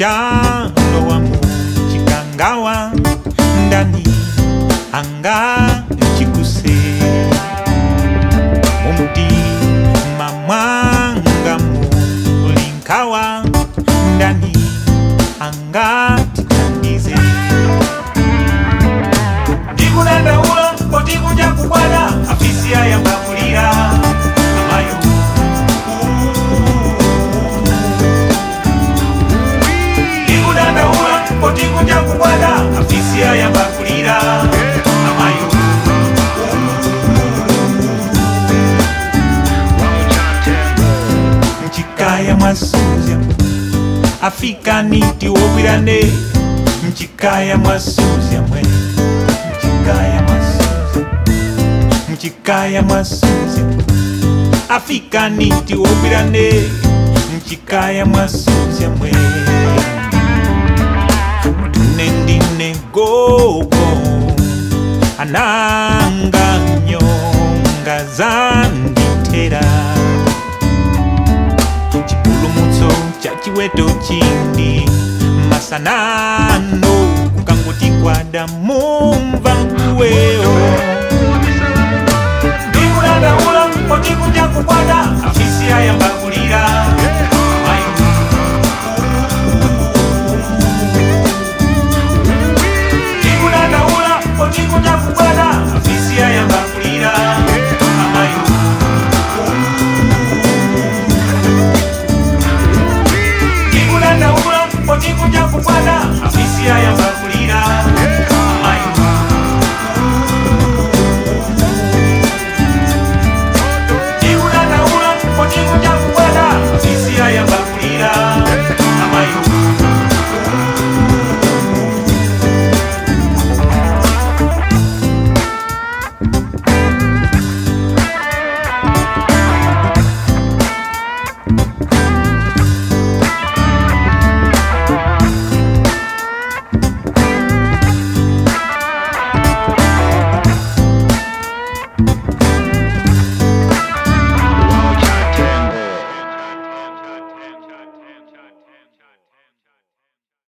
chalowa mu chikangawa ndani anga chikuse mumtima mwanga mulinkawa ndani anga titanize ndikunandaula poti kunja kubwana afisi ayambamulira amayo ndikunandaula poti kunja kubwana afisi ayambamulira amayo mchikaya mwasuzya afikaniti wobwirane mchikaya mwasuzya mwe mchikaya mwasuzya mchikaya mwasuzya afikaniti wobwirane mchikaya mwasuzya mwe tune ndine gogo ananga nyonga zanditera chipulumutso cha chiweto chindi masanano kukanguti kwada mumva mkuweyo ndikunandaula poti kunja kukwada afisi ayambakulira